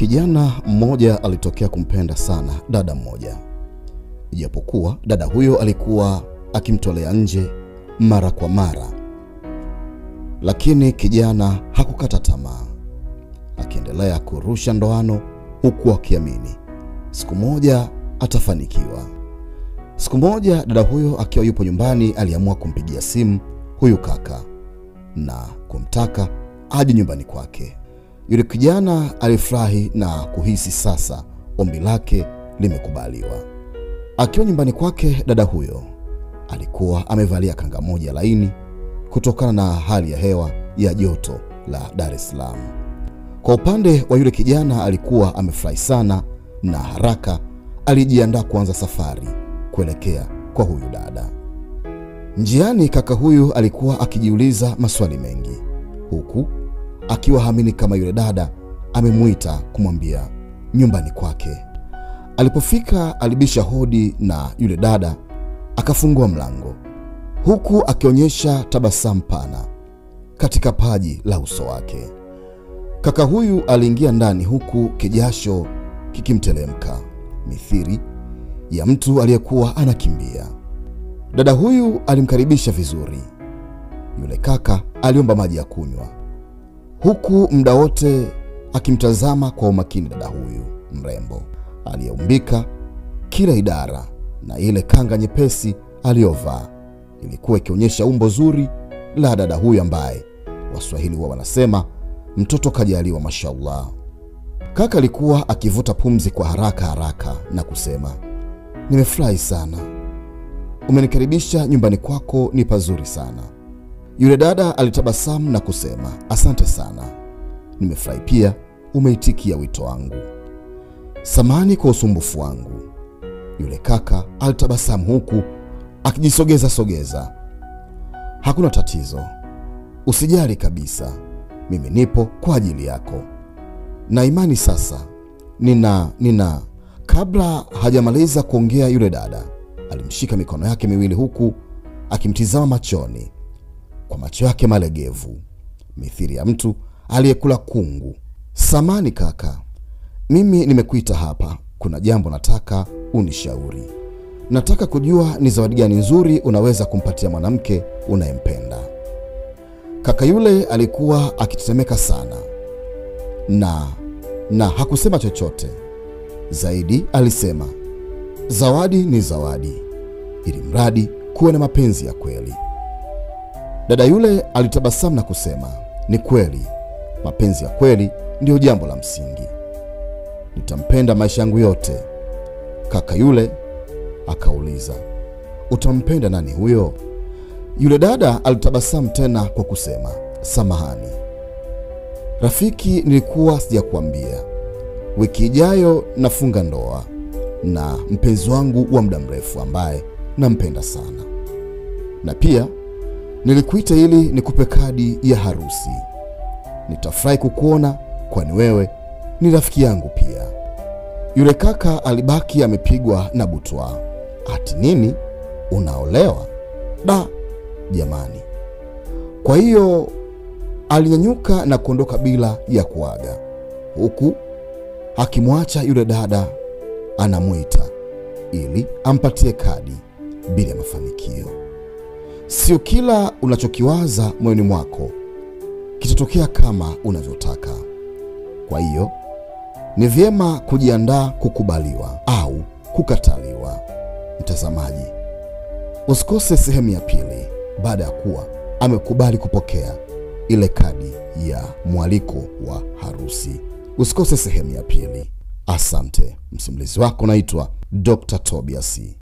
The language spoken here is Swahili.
Kijana mmoja alitokea kumpenda sana dada mmoja, ijapokuwa dada huyo alikuwa akimtolea nje mara kwa mara, lakini kijana hakukata tamaa, akiendelea kurusha ndoano huku akiamini siku moja atafanikiwa. Siku moja dada huyo akiwa yupo nyumbani, aliamua kumpigia simu huyu kaka na kumtaka aje nyumbani kwake. Yule kijana alifurahi na kuhisi sasa ombi lake limekubaliwa. Akiwa nyumbani kwake, dada huyo alikuwa amevalia kanga moja laini kutokana na hali ya hewa ya joto la Dar es Salaam. Kwa upande wa yule kijana, alikuwa amefurahi sana na haraka alijiandaa kuanza safari kuelekea kwa huyu dada. Njiani, kaka huyu alikuwa akijiuliza maswali mengi huku akiwa haamini kama yule dada amemuita kumwambia nyumbani kwake. Alipofika alibisha hodi na yule dada akafungua mlango, huku akionyesha tabasamu pana katika paji la uso wake. Kaka huyu aliingia ndani huku kijasho kikimtelemka mithiri ya mtu aliyekuwa anakimbia. Dada huyu alimkaribisha vizuri. Yule kaka aliomba maji ya kunywa huku muda wote akimtazama kwa umakini dada huyu mrembo aliyeumbika kila idara, na ile kanga nyepesi aliyovaa ilikuwa ikionyesha umbo zuri la dada huyu ambaye Waswahili huwa wanasema mtoto kajaliwa, mashallah. Kaka alikuwa akivuta pumzi kwa haraka haraka na kusema, nimefurahi sana, umenikaribisha nyumbani kwako, ni pazuri sana. Yule dada alitabasamu na kusema asante sana, nimefurahi pia umeitikia wito wangu, samani kwa usumbufu wangu. Yule kaka alitabasamu huku akijisogeza sogeza, hakuna tatizo, usijali kabisa, mimi nipo kwa ajili yako na imani. Sasa nina nina. Kabla hajamaliza kuongea, yule dada alimshika mikono yake miwili huku akimtizama machoni kwa macho yake malegevu mithiri ya mtu aliyekula kungu. Samani kaka, mimi nimekuita hapa, kuna jambo nataka unishauri. Nataka kujua ni zawadi gani nzuri unaweza kumpatia mwanamke unayempenda. Kaka yule alikuwa akitetemeka sana na na hakusema chochote zaidi. Alisema zawadi ni zawadi, ili mradi kuwe na mapenzi ya kweli. Dada yule alitabasamu na kusema, ni kweli, mapenzi ya kweli ndiyo jambo la msingi, nitampenda maisha yangu yote. Kaka yule akauliza, utampenda nani huyo? Yule dada alitabasamu tena kwa kusema, samahani rafiki, nilikuwa sijakuambia, wiki ijayo nafunga ndoa na mpenzi wangu wa muda mrefu ambaye nampenda sana, na pia nilikuita ili nikupe kadi ya harusi. Nitafurahi kukuona, kwani wewe ni rafiki yangu pia. Yule kaka alibaki amepigwa na butwa. Ati nini? Unaolewa? Da jamani! Kwa hiyo alinyanyuka na kuondoka bila ya kuaga, huku akimwacha yule dada anamwita ili ampatie kadi bila ya mafanikio. Sio kila unachokiwaza moyoni mwako kitatokea kama unavyotaka. Kwa hiyo ni vyema kujiandaa kukubaliwa au kukataliwa. Mtazamaji, usikose sehemu ya pili baada ya kuwa amekubali kupokea ile kadi ya mwaliko wa harusi. Usikose sehemu ya pili. Asante. Msimulizi wako naitwa Dr. Tobias.